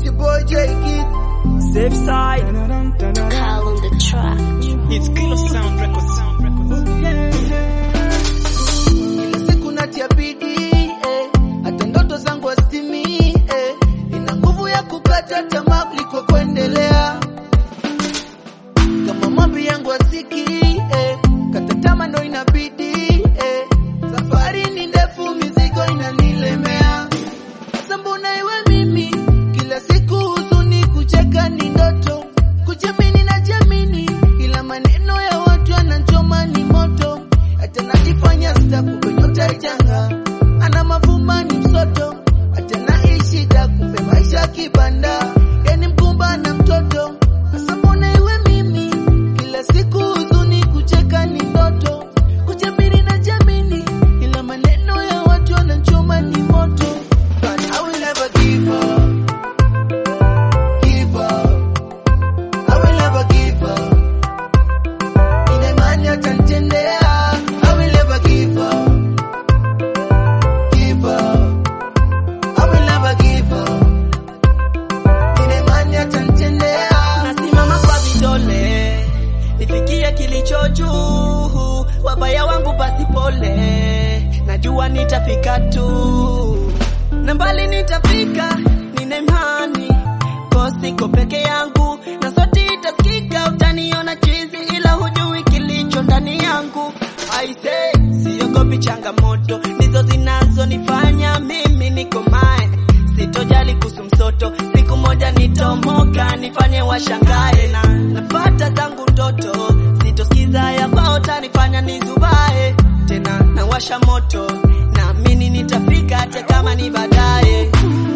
It's your boy J Kid. Safe side. Call on the track. It's Kilo Sound Records. Kila siku natia bidii eh, hata ndoto zangu hazitimi eh, ina nguvu ya kukata tamaa kuliko kuendelea. Kama maombi yangu asiki eh, kata tamaa ndo inabidi eh, safari ni ndefu, mizigo inanilemea. Sasa mbona iwe mimi kila siku huzuni, kucheka ni ndoto, kujiamini na jamini, ila maneno ya watu yanachoma ni moto, hata najifanya sita, kumbe nyota ichanga, ana mavumba ni msoto, hata naishi da, kumbe maisha kibanda, yani mkumba na mtoto. Sasa mbona iwe mimi kila siku huzuni, kucheka ni ndoto, kujiamini na jamini, ila maneno ya watu yanachoma ni moto. But I will never give up. Give up. I will never give up. Ina imani atanitendea. I will never give up. Give up. I will never give up. Ina imani atanitendea. Nasimama kwa vidole nifikie kilicho juu, wabaya wangu basi pole, najua nitafika tu na mbali nitafika, nina imani kwa siko peke yangu na sauti itasikika, utaniona chizi, ila hujui kilicho ndani yangu. I say siogopi changamoto, ndizo zinazonifanya mimi nikomae, sitojali kuhusu msoto, siku moja nitomoka, nifanye washangae na napata zangu ndoto, sitosikiza ya kwao, tanifanya nizubae tena, nawasha moto, naamini nitafika hata kama ni baadaye.